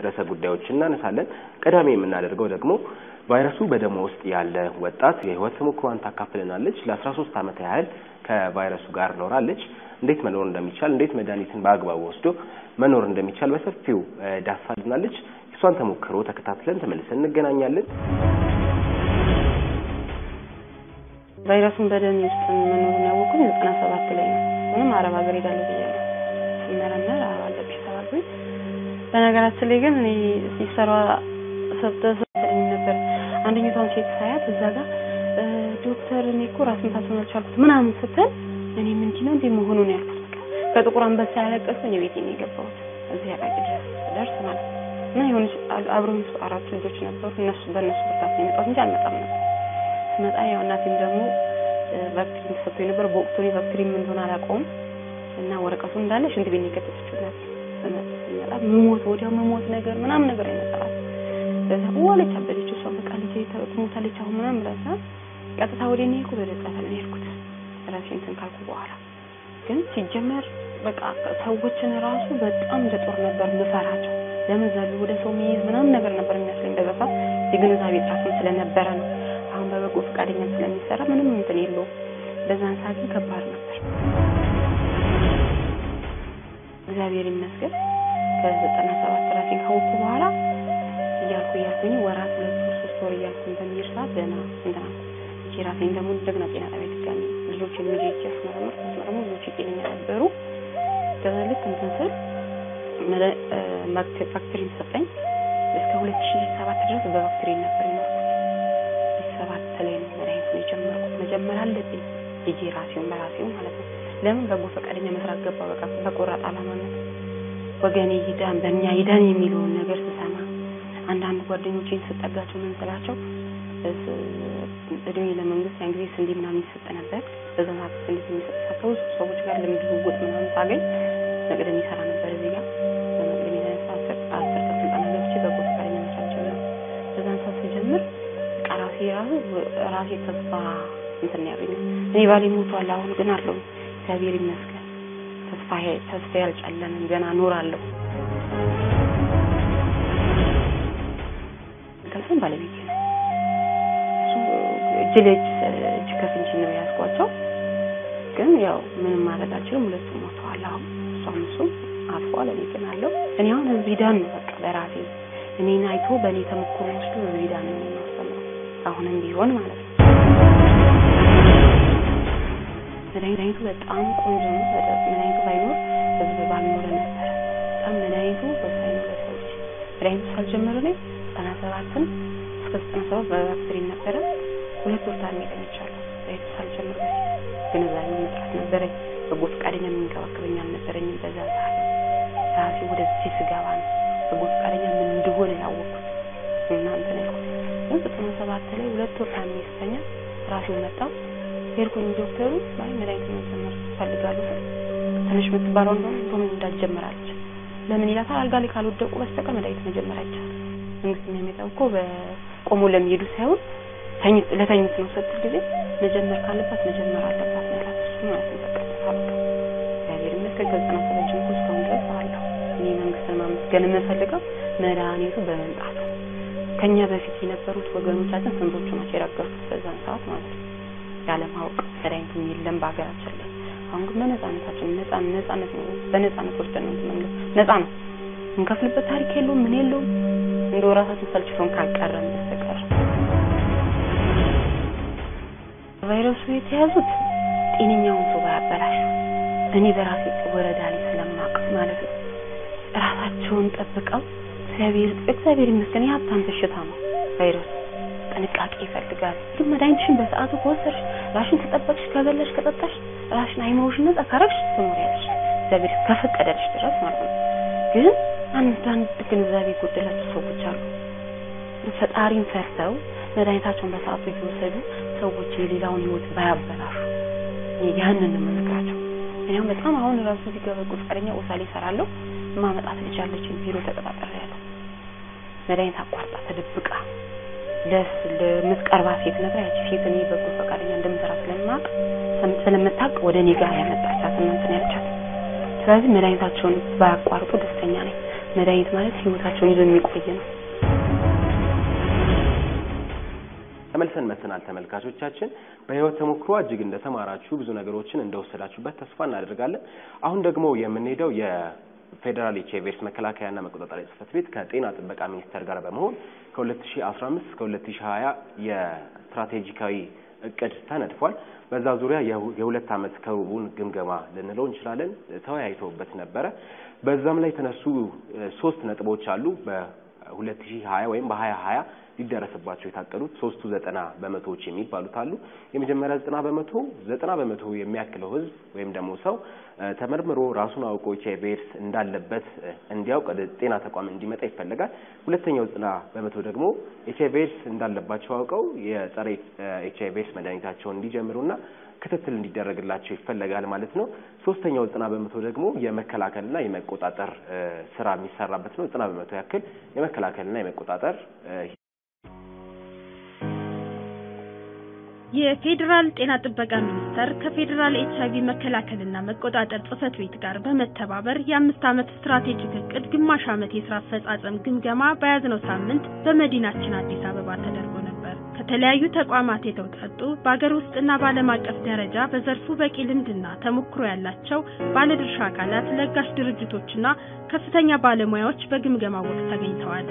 ርዕሰ ጉዳዮች እናነሳለን። ቀዳሚ የምናደርገው ደግሞ ቫይረሱ በደሟ ውስጥ ያለ ወጣት የህይወት ተሞክሯን ታካፍለናለች። ለአስራ ሶስት ዓመት ያህል ከቫይረሱ ጋር ኖራለች። እንዴት መኖር እንደሚቻል፣ እንዴት መድኃኒትን በአግባቡ ወስዶ መኖር እንደሚቻል በሰፊው ዳሳልናለች። እሷን ተሞክሮ ተከታትለን ተመልሰን እንገናኛለን። ቫይረሱን በደም ውስጥ መኖሩን ያወቁኝ ዘጠና ሰባት ላይ ነው። ምንም አረብ ሀገር ሄዳለሁ ብያለሁ። ሲመረመር አለብሽ ተባልኩኝ። በነገራችን ላይ ግን እኔ ሲሰራ ሰብተሰኝ ነበር። አንደኛቷን ሴት ሳያት እዛ ጋር ዶክተር እኔ እኮ ራስ ምታቱን አልቻልኩት ምናምን ስትል እኔ ምንድን ነው እንዴ መሆኑን ያልኩት በቃ ከጥቁር አንበሳ ያለቀስኩ እኔ ቤቴ ነው የገባሁት እዚህ አቃቂ ድረስ ደርስ ማለት ነው። እና የሆነች አብረው አራት ልጆች ነበሩ። እነሱ በእነሱ ብርታት ነው የመጣሁት እንጂ አልመጣም ነበር። ስመጣ ያው እናቴም ደግሞ ቫክሲን ተሰጥቶኝ ነበር። በወቅቱ እኔ ቫክሲን ምን እንደሆነ አላውቀውም እና ወረቀቱ እንዳለ ሽንት ቤት ነው የከተተችው እናቴ። ስመጣ መሞት ወዲያው መሞት ነገር ምናምን ነገር አይመጣላት በዛ ዋለች አበደች። እሷ በቃ ልጄ ትሞታለች አሁን ምናምን ብላታ ቀጥታ ወደ እኔ እኮ ወደ ጫታ ነው የሄድኩት ራሴን እንትን ካልኩ በኋላ ግን ሲጀመር በቃ ሰዎችን ራሱ በጣም እንደ ጦር ነበር ምፈራቸው። ለምን ዘሎ ወደ ሰው የሚይዝ ምናምን ነገር ነበር የሚመስለኝ በዛ ሰዓት የግንዛቤ እጥረትም ስለነበረ ነው። አሁን በበጎ ፈቃደኛ ስለሚሰራ ምንም እንትን የለውም። በዛን ሰዓት ግን ከባድ ነበር። እግዚአብሔር ይመስገን ከዘጠና ሰባት ራሴን ካወቅኩ በኋላ እያልኩ እያልኩኝ ወራት ሁለት ወር ሶስት ወር እያልኩ በሚሄድ ሰዓት ደህና እንትና እቺ ራሴን ደግሞ እንደገና ጤና ጣቢያ ድጋሚ ልጆችን ልጅ እቺ አስመረመር አስመረመ ልጆች ጤነኛ ነበሩ። ከዛ ልክ እንትን ስል ባክቴሪን ሰጠኝ። እስከ ሁለት ሺህ ሰባት ድረስ በባክቴሪን ነበር የኖርኩት። ሰባት ላይ ነው መድኃኒቱን የጀመርኩት። መጀመር አለብኝ ልጄ ራሴውን በራሴው ማለት ነው። ለምን በጎ ፈቃደኛ መስራት ገባ። በቃ በቆራጥ አላማነት ወገኔ ይዳን በእኛ ይዳን የሚለውን ነገር ስሰማ አንዳንድ ጓደኞቼን ስጠጋቸው ምን ስላቸው እድሜ ለመንግስት ያን ጊዜ ስንዴ ምናምን ይሰጥ ነበር። በዛ ሰዓት ስንዴ የሚሰጥ ከብዙ ሰዎች ጋር ልምድ ልውውጥ ምናምን ሳገኝ መቅደም ይሰራ ነበር እዚህ ጋር በመቅደም የተነሳ አስር አስር ቀን ስልጠና ገብቼ በጎ ፈቃደኛ መስራት ጀመርኩ። በዛን ሰዓት ስጀምር በቃ ራሴ ራሱ ራሴ ተስፋ እንትን ያገኘ እኔ ባሌ ሞቷል፣ አሁን ግን አለው እግዚአብሔር ይመስገን ተስፋ ተስፋ ያልጨለንም ገና እኖራለሁ። ከሰም ባለቤቴ ነው እሱ እጅ ለእጅ እጅ ከፍንጅ ነው የያዝኳቸው። ግን ያው ምንም ማድረግ አልችልም። ሁለቱም ሞተዋል። አሁን እሷም እሱም አልፏል። እኔ ግን አለው። እኔ አሁን እዚህ ዳን ነው በቃ በራሴ እኔን አይቶ በእኔ ተሞክሮ ወስዶ እዚህ ዳን ነው የማስተምረው አሁንም ቢሆን ማለት ነው። መድኃኒቱ በጣም ቆንጆ ነው። መድኃኒቱ ባይኖር ህዝብ ባልኖረ ነበረ። በጣም መድኃኒቱ ወሳኝ ነው ለሰው ልጅ። መድኃኒቱ ሳልጀምር እኔ ዘጠና ሰባትን እስከ ዘጠና ሰባት በባክቴሪን ነበረ ሁለት ወር ታሜ ተኝቻለሁ። መድኃኒቱ ሳልጀምር በፊት ግንዛቤ መጥራት ነበረኝ። በጎ ፈቃደኛ የሚንከባከበኝ አልነበረኝም። በዛ ሰዓት ራሴ ወደዚህ ስገባ ነው በጎ ፈቃደኛ ምን እንደሆነ ያወቅኩት እና እንትን ያልኩት ግን ዘጠና ሰባት ላይ ሁለት ወር ታሜ ስተኛ ራሴው መጣው ሄድኩኝ ዶክተሩ ላይ መድኃኒት መጀመር ፈልጋለሁ ትንሽ የምትባለው እንደሆነ ቶሎ እንዳትጀምራለች ለምን ይላታል አልጋ ላይ ካልወደቁ በስተቀር መድኃኒት መጀመር አይቻልም መንግስት የሚያመጣው እኮ በቆሞ ለሚሄዱ ሳይሆን ለተኙት ነው ስትል ጊዜ መጀመር ካለባት መጀመር አለባት ማለት እሱ ማለት ነው በቀጥታ በቃ እግዚአብሔር ይመስገን ከዘጠና ሰባት ጀምሮ እስካሁን ድረስ አለሁ እኔ መንግስትን ማመስገን የምፈልገው መድኃኒቱ በመምጣቱ ከኛ በፊት የነበሩት ወገኖቻችን ስንቶቹ ናቸው የረገፉት በዛን ሰዓት ማለት ነው ያለማወቅ መድኃኒቱ የለም በሀገራችን ላይ። አሁን ግን በነፃነታችን ነፃ ነፃነት ነው በነፃነት ወስደን ነው መንገድ ነፃ ነው እንከፍልበት ታሪክ የለውም ምን የለውም እንደው ራሳችን ሰልችቶን ካልቀረን በስተቀር ቫይረሱ የተያዙት ጤነኛውን ሰው ባያበላሹ እኔ በራሴ ወረዳ ላይ ስለማቅ ማለት ነው ራሳቸውን ጠብቀው እግዚአብሔር እግዚአብሔር ይመስገን የሀብታም በሽታ ነው ቫይረሱ ጥንቃቄ ይፈልጋል። ግን መድኃኒትሽን በሰዓቱ ከወሰድሽ ራሽን ከጠበቅሽ ከበላሽ ከጠጣሽ ራሽን አይምሮሽን ነጻ ካረግሽ ትኖሪያለሽ እግዚአብሔር ከፈቀደልሽ ድረስ ማለት ነው። ግን አንዳንድ ግንዛቤ የጎደላቸው ሰዎች አሉ። ፈጣሪን ፈርተው መድኃኒታቸውን በሰዓቱ እየወሰዱ ሰዎች የሌላውን ህይወት ባያበላሹ ያንን ነው የምነግራቸው። እኔም በጣም አሁን ራሱ እዚህ ጋር በጎ ፈቃደኛ ኦሳ ላይ እሰራለሁ። ማመጣት ልጅ አለችኝ ቢሮ ተቀጣጥሬያለሁ። መድኃኒት አቋርጣ ተደብቃ ለስ ለምትቀርባ ሴት ነበር ያቺ ሴት እኔ በጎ ፈቃደኛ እንደምሰራ ስለማቅ ስለምታውቅ ወደ እኔ ጋር ያመጣቻት እና እንትን ያለቻት። ስለዚህ መድኃኒታቸውን ባያቋርጡ ደስተኛ ነኝ። መድኃኒት ማለት ህይወታቸውን ይዞ የሚቆይ ነው። ተመልሰን መጥተናል ተመልካቾቻችን። በህይወት ተሞክሮ እጅግ እንደተማራችሁ ብዙ ነገሮችን እንደወሰዳችሁበት ተስፋ እናደርጋለን። አሁን ደግሞ የምንሄደው የፌዴራል ኤች አይ ቪ ኤድስ መከላከያና መቆጣጠሪያ ጽሕፈት ቤት ከጤና ጥበቃ ሚኒስቴር ጋር በመሆን ከ2015 እስከ 2020 የስትራቴጂካዊ እቅድ ተነድፏል። በዛ ዙሪያ የሁለት ዓመት ከሩቡን ግምገማ ልንለው እንችላለን ተወያይተውበት ነበረ። በዛም ላይ የተነሱ ሶስት ነጥቦች አሉ በ2020 ወይም በ2020 ሊደረስባቸው የታቀዱት ሶስቱ ዘጠና በመቶዎች የሚባሉት አሉ። የመጀመሪያ ዘጠና በመቶ ዘጠና በመቶ የሚያክለው ህዝብ ወይም ደግሞ ሰው ተመርምሮ ራሱን አውቆ ኤች አይ ቪ ኤድስ እንዳለበት እንዲያውቅ ወደ ጤና ተቋም እንዲመጣ ይፈለጋል። ሁለተኛው ዘጠና በመቶ ደግሞ ኤች አይ ቪ ኤድስ እንዳለባቸው አውቀው የጸረ ኤች አይ ቪ ኤድስ መድኃኒታቸውን እንዲጀምሩና ክትትል እንዲደረግላቸው ይፈለጋል ማለት ነው። ሶስተኛው ዘጠና በመቶ ደግሞ የመከላከልና የመቆጣጠር ስራ የሚሰራበት ነው። ዘጠና በመቶ ያክል የመከላከልና የመቆጣጠር የፌዴራል ጤና ጥበቃ ሚኒስቴር ከፌዴራል ኤች አይቪ መከላከልና መቆጣጠር ጽሕፈት ቤት ጋር በመተባበር የአምስት ዓመት ስትራቴጂክ እቅድ ግማሽ ዓመት የስራ አፈጻጸም ግምገማ በያዝነው ሳምንት በመዲናችን አዲስ አበባ ተደርጎ ነበር። ከተለያዩ ተቋማት የተውጣጡ በአገር ውስጥና በዓለም አቀፍ ደረጃ በዘርፉ በቂ ልምድና ተሞክሮ ያላቸው ባለድርሻ አካላት፣ ለጋሽ ድርጅቶችና ከፍተኛ ባለሙያዎች በግምገማው ወቅት ተገኝተዋል።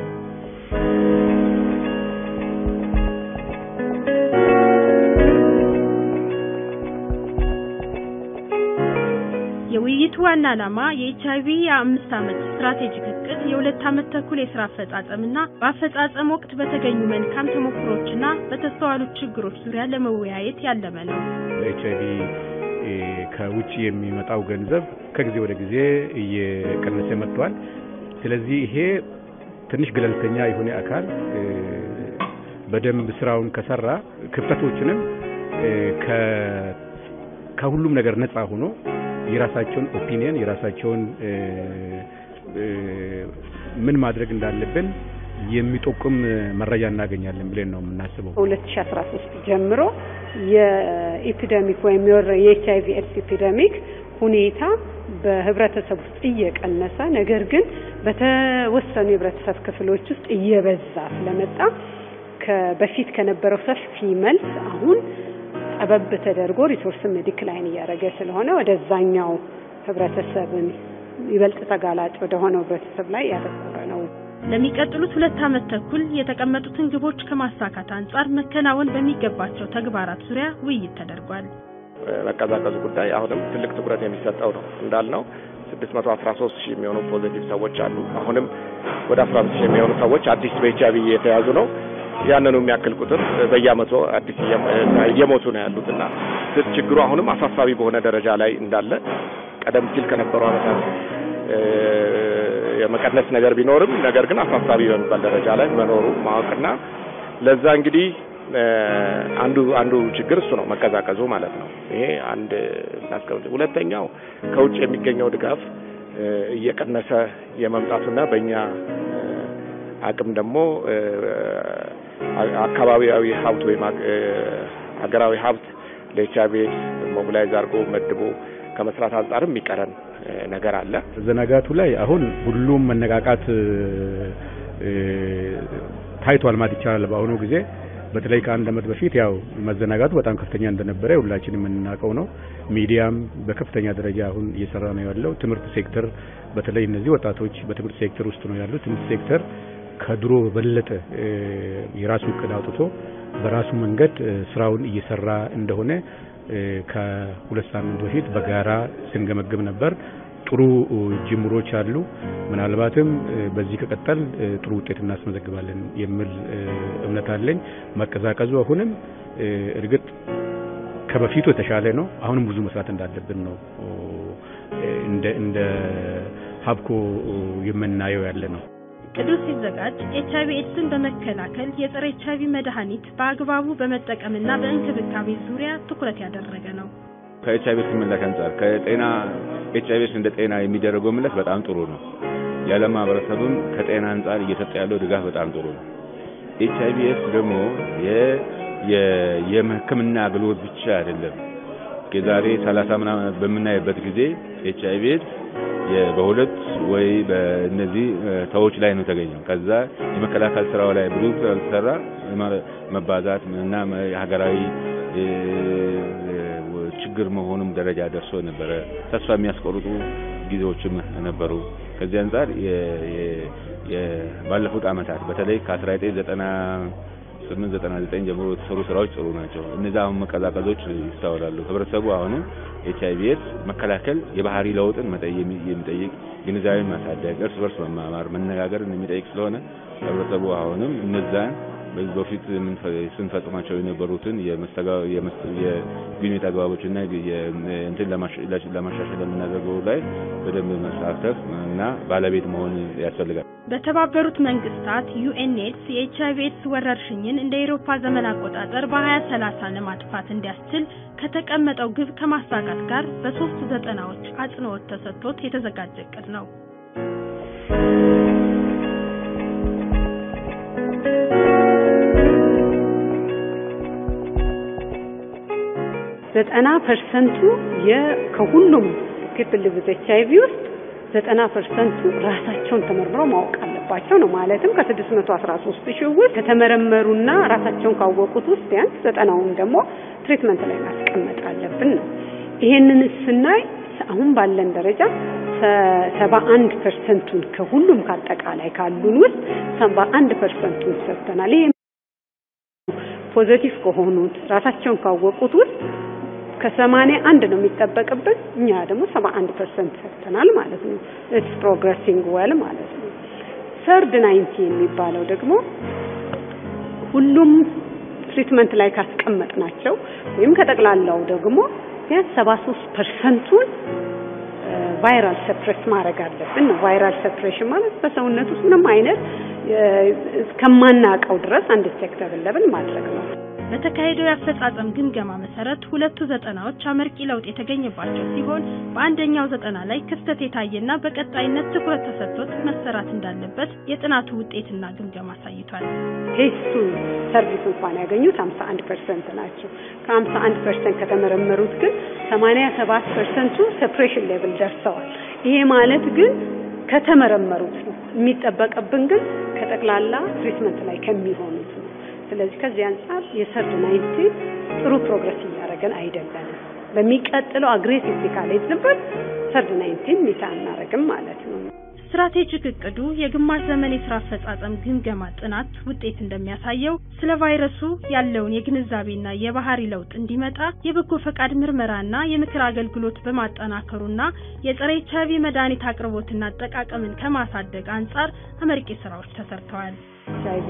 የውይይቱ ዋና ዓላማ የኤች አይቪ የአምስት ዓመት ስትራቴጂክ እቅድ የሁለት ዓመት ተኩል የስራ አፈጻጸምና በአፈጻጸም ወቅት በተገኙ መልካም ተሞክሮችና በተስተዋሉ ችግሮች ዙሪያ ለመወያየት ያለመ ነው። ኤች አይቪ ከውጭ የሚመጣው ገንዘብ ከጊዜ ወደ ጊዜ እየቀነሰ መጥቷል። ስለዚህ ይሄ ትንሽ ገለልተኛ የሆነ አካል በደንብ ስራውን ከሰራ ክፍተቶችንም ከሁሉም ነገር ነፃ ሆኖ የራሳቸውን ኦፒኒየን የራሳቸውን ምን ማድረግ እንዳለብን የሚጠቁም መረጃ እናገኛለን ብለን ነው የምናስበው። ሁለት ሺ አስራ ሶስት ጀምሮ የኢፒደሚክ ወይም የኤች አይቪ ኤድስ ኢፒደሚክ ሁኔታ በህብረተሰብ ውስጥ እየቀነሰ ነገር ግን በተወሰኑ የህብረተሰብ ክፍሎች ውስጥ እየበዛ ስለመጣ በፊት ከነበረው ሰፊ መልስ አሁን ጠበብ ተደርጎ ሪሶርስም ዲክላይን እያደረገ ስለሆነ ወደዛኛው ህብረተሰብን ይበልጥ ተጋላጭ ወደ ሆነው ህብረተሰብ ላይ ያተኮረ ነው። ለሚቀጥሉት ሁለት ዓመት ተኩል የተቀመጡትን ግቦች ከማሳካት አንጻር መከናወን በሚገባቸው ተግባራት ዙሪያ ውይይት ተደርጓል። መቀዛቀዙ ጉዳይ አሁንም ትልቅ ትኩረት የሚሰጠው ነው እንዳልነው 613 ሺህ የሚሆኑ ፖዚቲቭ ሰዎች አሉ። አሁንም ወደ 15 ሺህ የሚሆኑ ሰዎች አዲስ በኤች አይቪ እየተያዙ ነው። ያንኑ የሚያክል ቁጥር በየአመቱ አዲስ እየሞቱ ነው ያሉት እና ችግሩ አሁንም አሳሳቢ በሆነ ደረጃ ላይ እንዳለ ቀደም ሲል ከነበሩ አመታት የመቀነስ ነገር ቢኖርም ነገር ግን አሳሳቢ በሚባል ደረጃ ላይ መኖሩ ማወቅና ለዛ እንግዲህ አንዱ አንዱ ችግር እሱ ነው መቀዛቀዙ ማለት ነው። ይሄ አንድ እናስቀምጥ። ሁለተኛው ከውጭ የሚገኘው ድጋፍ እየቀነሰ የመምጣቱና በእኛ አቅም ደግሞ አካባቢያዊ ሀብት ወይም ሀገራዊ ሀብት ለኤች አይቪ ኤድስ ሞቢላይዝ አድርጎ መድቦ ከመስራት አንጻርም የሚቀረን ነገር አለ። መዘናጋቱ ላይ አሁን ሁሉም መነቃቃት ታይቷል ማለት ይቻላል። በአሁኑ ጊዜ በተለይ ከአንድ አመት በፊት ያው መዘናጋቱ በጣም ከፍተኛ እንደነበረ ሁላችንም የምናውቀው ነው። ሚዲያም በከፍተኛ ደረጃ አሁን እየሰራ ነው ያለው። ትምህርት ሴክተር በተለይ እነዚህ ወጣቶች በትምህርት ሴክተር ውስጥ ነው ያሉት። ትምህርት ሴክተር ከድሮ በበለጠ የራሱ እቅድ አውጥቶ በራሱ መንገድ ስራውን እየሰራ እንደሆነ ከሁለት ሳምንት በፊት በጋራ ስንገመግም ነበር። ጥሩ ጅምሮች አሉ። ምናልባትም በዚህ ከቀጠል ጥሩ ውጤት እናስመዘግባለን የሚል እምነት አለኝ። መቀዛቀዙ አሁንም እርግጥ ከበፊቱ የተሻለ ነው። አሁንም ብዙ መስራት እንዳለብን ነው እንደ እንደ ሀብኮ የምናየው ያለ ነው። እቅዱ ሲዘጋጅ ኤች አይቪ ኤድስን በመከላከል የጸረ ኤች አይቪ መድኃኒት በአግባቡ በመጠቀምና በእንክብካቤ ዙሪያ ትኩረት ያደረገ ነው። ከኤች አይቪ ኤድስ ምላሽ አንጻር ከጤና ኤች አይቪ ኤድስ እንደ ጤና የሚደረገው ምላሽ በጣም ጥሩ ነው። የዓለም ማህበረሰብም ከጤና አንጻር እየሰጠ ያለው ድጋፍ በጣም ጥሩ ነው። ኤች አይቪ ኤድስ ደግሞ የሕክምና አገልግሎት ብቻ አይደለም። የዛሬ ሰላሳ ምናምን በምናይበት ጊዜ ኤች አይቪ ኤድስ በሁለት ወይ በእነዚህ ሰዎች ላይ ነው የተገኘው። ከዛ የመከላከል ስራው ላይ ብዙ ስላልተሰራ መባዛት እና ሀገራዊ ችግር መሆኑም ደረጃ ደርሶ ነበረ። ተስፋ የሚያስቆርጡ ጊዜዎችም ነበሩ። ከዚህ አንጻር ባለፉት አመታት በተለይ ከ1998 99 ጀምሮ የተሰሩ ስራዎች ጥሩ ናቸው። እነዚህ አሁን መቀዛቀዞች ይስተዋላሉ። ህብረተሰቡ አሁንም ኤች አይቪ ኤድስ መከላከል የባህሪ ለውጥን የሚጠይቅ ግንዛቤን ማሳደግ፣ እርስ በርስ መማማር፣ መነጋገርን የሚጠይቅ ስለሆነ ህብረተሰቡ አሁንም እነዛን በዚህ በፊት ስንፈጽማቸው የነበሩትን የግንኙነት አግባቦችና እንትን ለማሻሻል የምናደርገው ላይ በደንብ መሳተፍ እና ባለቤት መሆን ያስፈልጋል። በተባበሩት መንግስታት ዩኤንኤድስ የኤች አይቪ ኤድስ ወረርሽኝን እንደ ኤሮፓ ዘመን አቆጣጠር በ2030 ለማጥፋት እንዲያስችል ከተቀመጠው ግብ ከማሳካት ጋር በሶስት ዘጠናዎች አጽንኦት ተሰጥቶት የተዘጋጀ እቅድ ነው። ዘጠና ፐርሰንቱ ከሁሉም ፒፕል ዊዝ ኤች አይ ቪ ውስጥ ዘጠና ፐርሰንቱ ራሳቸውን ተመርምረው ማወቅ አለባቸው ነው። ማለትም ከስድስት መቶ አስራ ሶስት ሺህ ውስጥ ከተመረመሩና ራሳቸውን ካወቁት ውስጥ ቢያንስ ዘጠናውን ደግሞ ትሪትመንት ላይ ማስቀመጥ አለብን ነው። ይሄንን ስናይ አሁን ባለን ደረጃ ሰባ አንድ ፐርሰንቱን ከሁሉም ከአጠቃላይ ካሉን ውስጥ ሰባ አንድ ፐርሰንቱን ሰርተናል። ይሄ ፖዘቲቭ ከሆኑት ራሳቸውን ካወቁት ውስጥ ከሰማንያ አንድ ነው የሚጠበቅብን እኛ ደግሞ ሰባ አንድ ፐርሰንት ሰርተናል ማለት ነው። ኢትስ ፕሮግረሲንግ ዌል ማለት ነው። ሰርድ ናይንቲ የሚባለው ደግሞ ሁሉም ትሪትመንት ላይ ካስቀመጥ ናቸው ወይም ከጠቅላላው ደግሞ ቢያንስ ሰባ ሶስት ፐርሰንቱን ቫይራል ሰፕሬስ ማድረግ አለብን ነው። ቫይራል ሰፕሬሽን ማለት በሰውነት ውስጥ ምንም አይነት እስከማናውቀው ድረስ አንድ ዲቴክተብል ለብል ማድረግ ነው። በተካሄደው የአፈጻጸም ግምገማ መሰረት ሁለቱ ዘጠናዎች አመርቂ ለውጥ የተገኘባቸው ሲሆን በአንደኛው ዘጠና ላይ ክፍተት የታየና በቀጣይነት ትኩረት ተሰጥቶት መሰራት እንዳለበት የጥናቱ ውጤትና ግምገማ አሳይቷል። ቴስቱን ሰርቪስ እንኳን ያገኙት 51 ፐርሰንት ናቸው። ከ51 ፐርሰንት ከተመረመሩት ግን 87 ፐርሰንቱ ሰፕሬሽን ሌቭል ደርሰዋል። ይሄ ማለት ግን ከተመረመሩት ነው። የሚጠበቅብን ግን ከጠቅላላ ትሪትመንት ላይ ከሚሆኑት ነው። ስለዚህ ከዚህ አንጻር የሰርድ ናይንቲ ጥሩ ፕሮግረስ እያደረገን አይደለንም። በሚቀጥለው አግሬሲቭ ካልሄድንበት ሰርድ ናይንቲን ሚታ አናረግም ማለት ነው። ስትራቴጂክ እቅዱ የግማሽ ዘመን የስራ አፈጻጸም ግምገማ ጥናት ውጤት እንደሚያሳየው ስለ ቫይረሱ ያለውን የግንዛቤና የባህሪ ለውጥ እንዲመጣ የበጎ ፈቃድ ምርመራና የምክር አገልግሎት በማጠናከሩና የጸረ ኤች አይቪ መድኃኒት አቅርቦትና አጠቃቀምን ከማሳደግ አንጻር አመርቂ ስራዎች ተሰርተዋል። ኤች አይቪ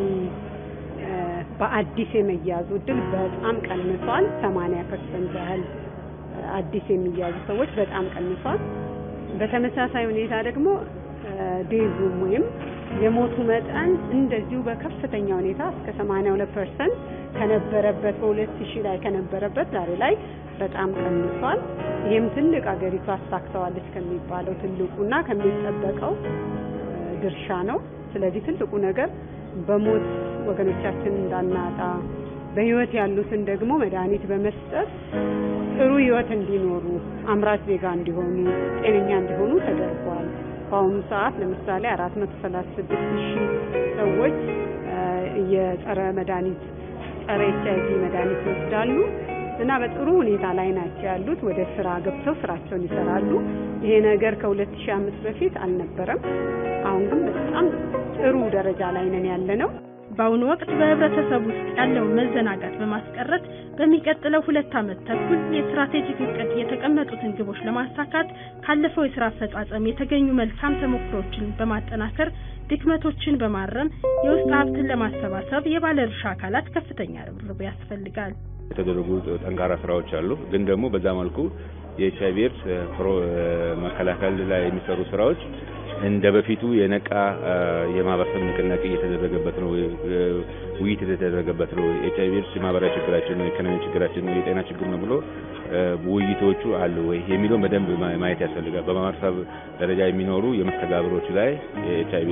በአዲስ የመያዙ እድል በጣም ቀንሷል። 80 ፐርሰንት ያህል አዲስ የሚያዙ ሰዎች በጣም ቀንሷል። በተመሳሳይ ሁኔታ ደግሞ ዴዙም ወይም የሞቱ መጠን እንደዚሁ በከፍተኛ ሁኔታ እስከ 82 ፐርሰንት ከነበረበት በ2000 ላይ ከነበረበት ዛሬ ላይ በጣም ቀንሷል። ይህም ትልቅ አገሪቱ አሳክተዋለች ከሚባለው ትልቁና ከሚጠበቀው ድርሻ ነው። ስለዚህ ትልቁ ነገር በሞት ወገኖቻችን እንዳናጣ በህይወት ያሉትን ደግሞ መድኃኒት በመስጠት ጥሩ ህይወት እንዲኖሩ አምራች ዜጋ እንዲሆኑ ጤነኛ እንዲሆኑ ተደርጓል። በአሁኑ ሰዓት ለምሳሌ 436 ሺህ ሰዎች የጸረ መድኃኒት ጸረ ኤች አይቪ መድኃኒት ይወስዳሉ እና በጥሩ ሁኔታ ላይ ናቸው ያሉት። ወደ ስራ ገብተው ስራቸውን ይሰራሉ። ይሄ ነገር ከ2005 በፊት አልነበረም። አሁን ግን በጣም ጥሩ ደረጃ ላይ ነን ያለ ነው። በአሁኑ ወቅት በህብረተሰብ ውስጥ ያለውን መዘናጋት በማስቀረት በሚቀጥለው ሁለት ዓመት ተኩል የስትራቴጂክ እቅድ የተቀመጡትን ግቦች ለማሳካት ካለፈው የስራ አፈጻጸም የተገኙ መልካም ተሞክሮችን በማጠናከር ድክመቶችን በማረም የውስጥ ሀብትን ለማሰባሰብ የባለድርሻ አካላት ከፍተኛ ርብርብ ያስፈልጋል። የተደረጉ ጠንካራ ስራዎች አሉ። ግን ደግሞ በዛ መልኩ የኤች አይቪ ኤድስ መከላከል ላይ የሚሰሩ ስራዎች እንደ በፊቱ የነቃ የማህበረሰብ ንቅናቄ እየተደረገበት ነው። ውይይት የተደረገበት ነው። ኤች አይቪ ኤድስ የማህበራዊ ችግራችን ነው፣ የኢኮኖሚ ችግራችን ነው፣ የጤና ችግር ነው ብሎ ውይይቶቹ አሉ ወይ የሚለውን በደንብ ማየት ያስፈልጋል። በማህበረሰብ ደረጃ የሚኖሩ የመስተጋብሮች ላይ የኤች አይቪ ኤድስ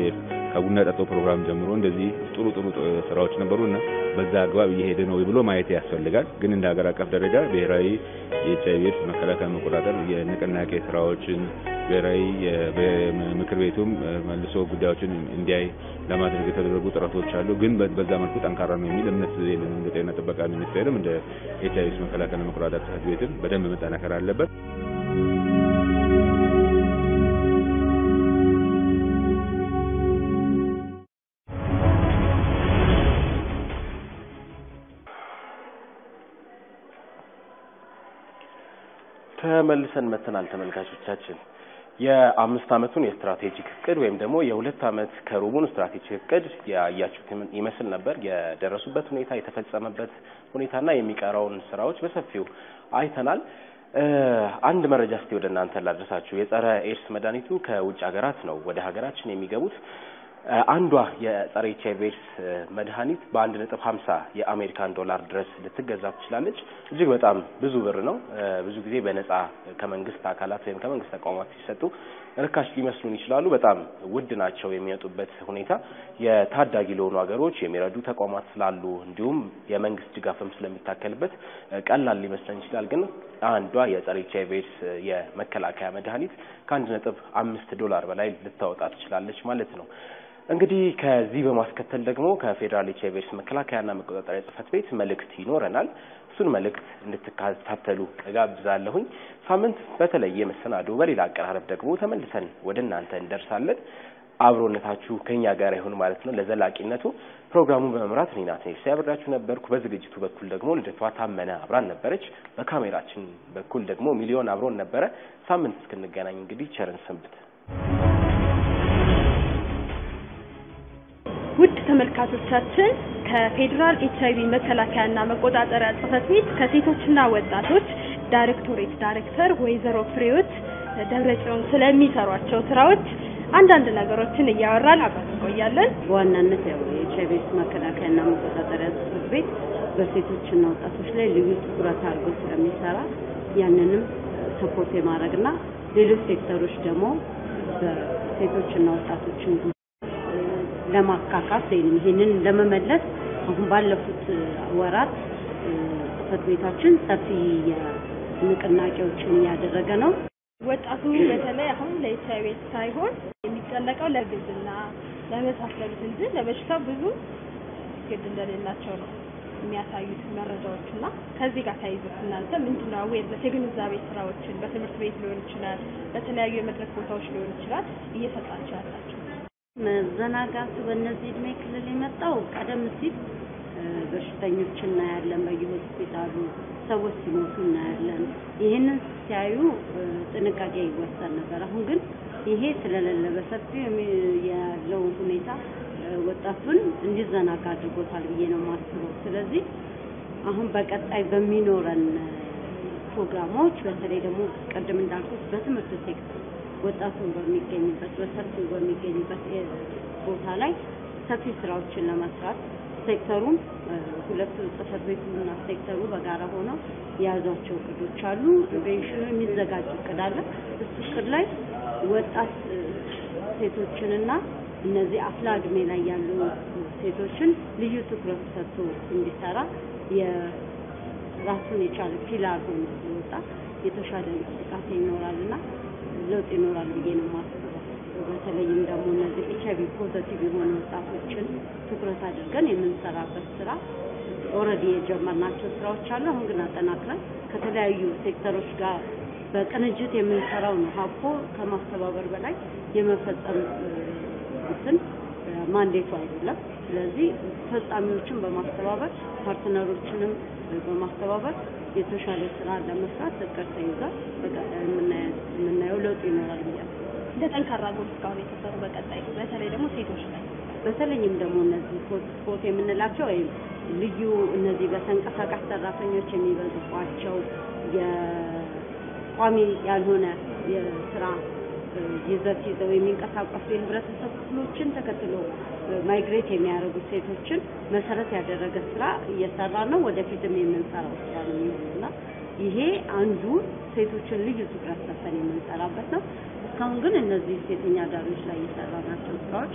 ከቡና ጠጦ ፕሮግራም ጀምሮ እንደዚህ ጥሩ ጥሩ ስራዎች ነበሩና በዛ አግባብ እየሄደ ነው ብሎ ማየት ያስፈልጋል። ግን እንደ ሀገር አቀፍ ደረጃ ብሔራዊ የኤች አይቪ ኤድስ መከላከል መቆጣጠር የንቅናቄ ስራዎችን ብሔራዊ ምክር ቤቱም መልሶ ጉዳዮችን እንዲያይ ለማድረግ የተደረጉ ጥረቶች አሉ። ግን በዛ መልኩ ጠንካራ ነው የሚል እምነት የለንም። እንደ ጤና ጥበቃ ሚኒስቴርም እንደ ኤች አይቪ ኤድስ መከላከል መቆጣጠር ጽሕፈት ቤትም በደንብ መጠናከር አለበት። ተመልሰን መተናል ተመልካቾቻችን። የአምስት ዓመቱን የስትራቴጂክ እቅድ ወይም ደግሞ የሁለት ዓመት ከሩቡን ስትራቴጂክ እቅድ ያያችሁት ይመስል ነበር። የደረሱበት ሁኔታ፣ የተፈጸመበት ሁኔታና የሚቀረውን ስራዎች በሰፊው አይተናል። አንድ መረጃ እስቲ ወደ እናንተ ላድረሳችሁ። የጸረ ኤድስ መድኃኒቱ ከውጭ ሀገራት ነው ወደ ሀገራችን የሚገቡት። አንዷ የጸረ ኤች አይቪ ኤድስ መድኃኒት በአንድ ነጥብ ሀምሳ የአሜሪካን ዶላር ድረስ ልትገዛ ትችላለች። እጅግ በጣም ብዙ ብር ነው። ብዙ ጊዜ በነጻ ከመንግስት አካላት ወይም ከመንግስት ተቋማት ሲሰጡ ርካሽ ሊመስሉን ይችላሉ። በጣም ውድ ናቸው። የሚመጡበት ሁኔታ የታዳጊ ለሆኑ ሀገሮች የሚረዱ ተቋማት ስላሉ እንዲሁም የመንግስት ድጋፍም ስለሚታከልበት ቀላል ሊመስለን ይችላል። ግን አንዷ የጸረ ኤች አይቪ ኤድስ የመከላከያ መድኃኒት ከአንድ ነጥብ አምስት ዶላር በላይ ልታወጣ ትችላለች ማለት ነው። እንግዲህ ከዚህ በማስከተል ደግሞ ከፌዴራል ኤች አይቪ ኤድስ መከላከያና መቆጣጠሪያ ጽሕፈት ቤት መልእክት ይኖረናል። እሱን መልእክት እንድትከታተሉ እጋብዛለሁኝ። ሳምንት በተለየ መሰናዶ በሌላ አቀራረብ ደግሞ ተመልሰን ወደ እናንተ እንደርሳለን። አብሮነታችሁ ከኛ ጋር ይሁን ማለት ነው። ለዘላቂነቱ ፕሮግራሙን በመምራት እኔ ናት ሲያብራችሁ ነበርኩ። በዝግጅቱ በኩል ደግሞ ልደቷ ታመነ አብራን ነበረች። በካሜራችን በኩል ደግሞ ሚሊዮን አብሮን ነበረ። ሳምንት እስክንገናኝ እንግዲህ ቸርን ሰንብት። ውድ ተመልካቾቻችን ከፌዴራል ኤች አይቪ መከላከያና መቆጣጠሪያ ጽሕፈት ቤት ከሴቶችና ወጣቶች ዳይሬክቶሬት ዳይሬክተር ወይዘሮ ፍሬዎት ደብረጽዮን ስለሚሰሯቸው ስራዎች አንዳንድ ነገሮችን እያወራን አብረን እንቆያለን። በዋናነት ያው የኤች አይቪ ኤድስ መከላከያና መቆጣጠሪያ ጽሕፈት ቤት በሴቶችና ወጣቶች ላይ ልዩ ትኩረት አድርጎ ስለሚሰራ ያንንም ሰፖርት የማድረግና ሌሎች ሴክተሮች ደግሞ በሴቶችና ወጣቶችን ለማካካስ ወይም ይህንን ለመመለስ አሁን ባለፉት ወራት ጽሕፈት ቤታችን ሰፊ ንቅናቄዎችን እያደረገ ነው። ወጣቱ በተለይ አሁን ለኤች አይቪ ኤድስ ሳይሆን የሚጨነቀው ለግዝና ለመሳሰሉት እንጂ ለበሽታው ብዙ ግድ እንደሌላቸው ነው የሚያሳዩት መረጃዎች እና ከዚህ ጋር ተያይዞ እናንተ ምንድነው አዌርነስ የግንዛቤ ስራዎችን በትምህርት ቤት ሊሆን ይችላል፣ በተለያዩ የመድረክ ቦታዎች ሊሆን ይችላል እየሰጣቸው ያላቸው? መዘናጋቱ በእነዚህ እድሜ ክልል የመጣው ቀደም ሲል በሽተኞች እናያለን፣ በየሆስፒታሉ ሰዎች ሲሞቱ እናያለን። ይህንን ሲያዩ ጥንቃቄ ይወሰድ ነበር። አሁን ግን ይሄ ስለሌለ በሰፊው ያለው ሁኔታ ወጣቱን እንዲዘናጋ አድርጎታል ብዬ ነው የማስበው። ስለዚህ አሁን በቀጣይ በሚኖረን ፕሮግራሞች በተለይ ደግሞ ቅድም እንዳልኩት በትምህርት ሴክተር ወጣቱን በሚገኝበት በሰፊው በሚገኝበት ቦታ ላይ ሰፊ ስራዎችን ለመስራት ሴክተሩም ሁለቱ ጽሕፈት ቤቱና ሴክተሩ በጋራ ሆነው የያዟቸው እቅዶች አሉ። ኢንቬንሽኑ የሚዘጋጅ እቅድ አለ። እሱ እቅድ ላይ ወጣት ሴቶችንና እነዚህ አፍላ እድሜ ላይ ያሉ ሴቶችን ልዩ ትኩረት ሰጥቶ እንዲሰራ የራሱን የቻለ ፒላር ሆኖ ሲወጣ የተሻለ እንቅስቃሴ ይኖራልና ለውጥ ይኖራል ብዬ ነው የማስበው። በተለይም ደግሞ እነዚህ ኤች አይቪ ፖዘቲቭ የሆኑ ወጣቶችን ትኩረት አድርገን የምንሰራበት ስራ ኦልሬዲ የጀመርናቸው ስራዎች አሉ። አሁን ግን አጠናክረን ከተለያዩ ሴክተሮች ጋር በቅንጅት የምንሰራው ነው። ሀብኮ ከማስተባበር በላይ የመፈጸም እንትን ማንዴቱ አይደለም። ስለዚህ ፈጻሚዎችን በማስተባበር ፓርትነሮችንም በማስተባበር የተሻለ ስራ ለመስራት እቅድ ተይዟል። በቀጣይ የምናየው ለውጥ ይኖራል ብዬ እንደ ጠንካራ ጎል እስካሁን የተሰሩ በቀጣይ በተለይ ደግሞ ሴቶች ላይ በተለይም ደግሞ እነዚህ ሆትስፖት የምንላቸው ወይም ልዩ እነዚህ በተንቀሳቃሽ ሰራተኞች የሚበዙባቸው የቋሚ ያልሆነ የስራ ይዘት ይዘው የሚንቀሳቀሱ የህብረተሰብ ክፍሎችን ተከትሎ ማይግሬት የሚያደርጉ ሴቶችን መሰረት ያደረገ ስራ እየሰራ ነው። ወደፊትም የምንሰራው ስራ ነው የሚሆነውና ይሄ አንዱ ሴቶችን ልዩ ትኩረት ሰጥተን የምንሰራበት ነው። እስካሁን ግን እነዚህ ሴተኛ አዳሪዎች ላይ የሰራናቸው ስራዎች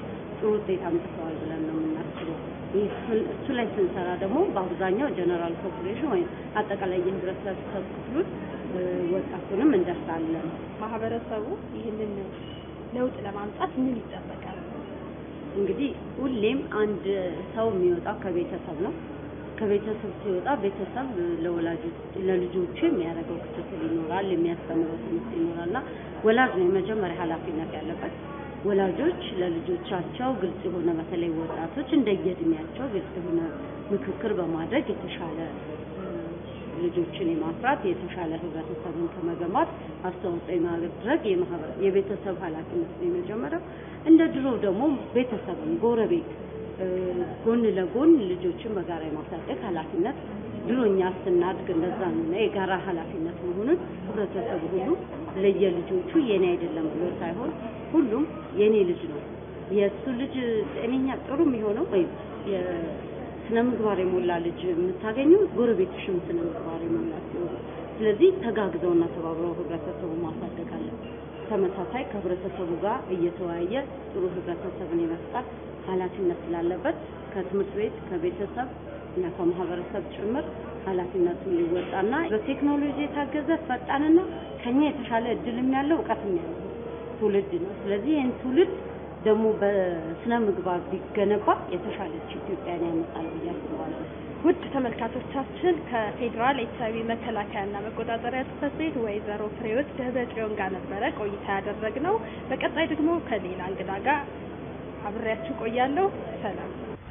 ጥሩ ውጤት አምጥተዋል ብለን ነው የምናስበው። ይህ እሱ- እሱ ላይ ስንሰራ ደግሞ በአብዛኛው ጀነራል ፖፑሌሽን ወይም አጠቃላይ የህብረተሰብ ክፍሉን እ፣ ወጣቱንም እንደርሳለን። ማህበረሰቡ ይህንን ለውጥ ለማምጣት ምን ይጠበቃል? እንግዲህ ሁሌም አንድ ሰው የሚወጣው ከቤተሰብ ነው። ከቤተሰብ ሲወጣ ቤተሰብ ለወላጆች ለልጆቹ የሚያደርገው ክትትል ይኖራል፣ የሚያስተምረው ትምህርት ይኖራል እና ወላጅ ነው የመጀመሪያ ኃላፊነት ያለበት። ወላጆች ለልጆቻቸው ግልጽ የሆነ በተለይ ወጣቶች እንደየእድሜያቸው ግልጽ የሆነ ምክክር በማድረግ የተሻለ እ፣ ልጆችን የማፍራት የተሻለ ህብረተሰብን ከመገንባት አስተዋጽኦ የማድረግ የማህበረ- የቤተሰብ ኃላፊነት ነው የመጀመሪያው። እንደ ድሮ ደግሞ ቤተሰብን ጎረቤት እ፣ ጎን ለጎን ልጆችን በጋራ የማሳደግ ኃላፊነት ድሮ እኛ ስናድግ እንደዛ ነው እና የጋራ ኃላፊነት መሆኑን ህብረተሰቡ ሁሉ ለየልጆቹ የኔ አይደለም ብሎ ሳይሆን ሁሉም የኔ ልጅ ነው የእሱ ልጅ ጤነኛ ጥሩ የሚሆነው ወይም የስነ ምግባር የሞላ ልጅ የምታገኘው ጎረቤትሽም ስነ ምግባር የሞላ ሲሆን ስለዚህ ተጋግዘውና ተባብረው ህብረተሰቡ ማሳደግ አለበት። ተመሳሳይ ከህብረተሰቡ ጋር እየተወያየ ጥሩ ህብረተሰብን የመፍጠር ኃላፊነት ስላለበት ከትምህርት ቤት ከቤተሰብ እና ከማህበረሰብ ጭምር ኃላፊነቱን ሊወጣና በቴክኖሎጂ የታገዘ ፈጣንና ከኛ የተሻለ እድልም ያለው እውቀትም ያለው ትውልድ ነው። ስለዚህ ይህን ትውልድ ደግሞ በስነ ምግባር ቢገነባ የተሻለች ኢትዮጵያን ያመጣል ብዬ አስባለሁ። ውድ ተመልካቾቻችን ከፌዴራል ኤች አይቪ መከላከያና መቆጣጠሪያ ጽሕፈት ቤት ወይዘሮ ፍሬህይወት ደብረ ጽዮን ጋር ነበረ ቆይታ ያደረግነው። በቀጣይ ደግሞ ከሌላ እንግዳ ጋር አብሬያችሁ ቆያለሁ። ሰላም።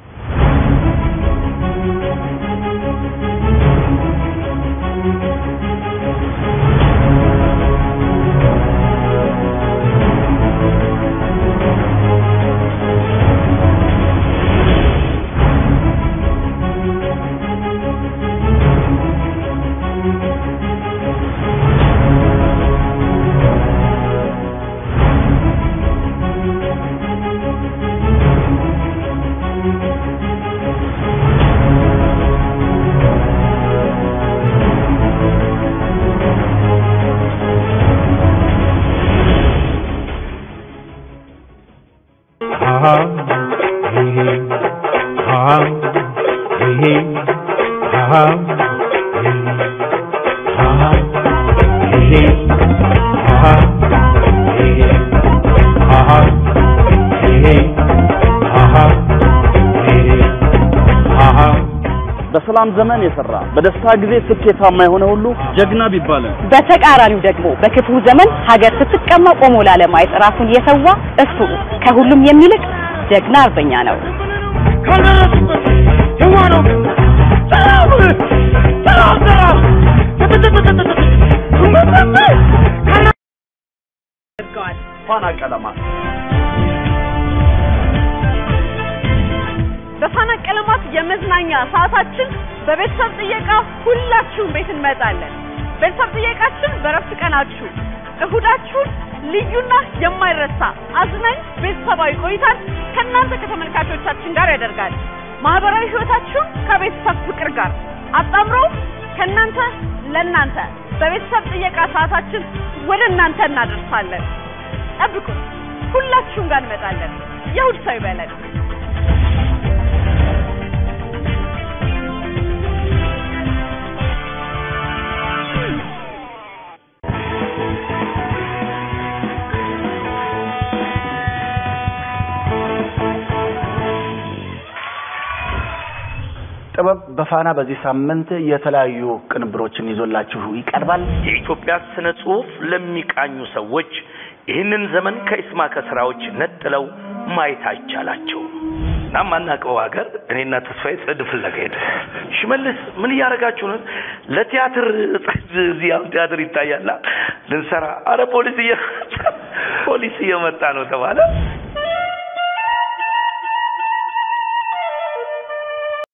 በሰላም ዘመን የሰራ በደስታ ጊዜ ስኬታማ የሆነ ሁሉ ጀግና ቢባል በተቃራኒው ደግሞ በክፉ ዘመን ሀገር ስትቀማ ቆሞ ላለማየት ራሱን የሰዋ እሱ ከሁሉም የሚልቅ ጀግና አርበኛ ነው። አድርገዋል። ፋና ቀለማት በፋና ቀለማት የመዝናኛ ሰዓታችን በቤተሰብ ጥየቃ ሁላችሁም ቤት እንመጣለን። ቤተሰብ ጥየቃችን በረፍት ቀናችሁ እሁዳችሁን ልዩና የማይረሳ አዝናኝ ቤተሰባዊ ቆይታን ከእናንተ ከተመልካቾቻችን ጋር ያደርጋል። ማህበራዊ ህይወታችሁን ከቤተሰብ ፍቅር ጋር አጣምሮ ከእናንተ ለእናንተ በቤተሰብ ጥየቃ ሰዓታችን ወደ እናንተ እናደርሳለን። ጠብቁን፣ ሁላችሁም ጋር እንመጣለን። የእሁድ ሰው ይበለን። ጥበብ በፋና በዚህ ሳምንት የተለያዩ ቅንብሮችን ይዞላችሁ ይቀርባል። የኢትዮጵያ ስነ ጽሁፍ ለሚቃኙ ሰዎች ይህንን ዘመን ከኢስማከ ስራዎች ነጥለው ማየት አይቻላቸውም። እና ማናውቀው ሀገር እኔና ተስፋዬ ጽድ ፍለጋ ሄደ። ሽመልስ ምን እያደረጋችሁ ነው? ለቲያትር ጽድ እዚህ አሁን ቲያትር ይታያላ ልንሰራ። አረ ፖሊስ እየ ፖሊስ እየመጣ ነው ተባለ።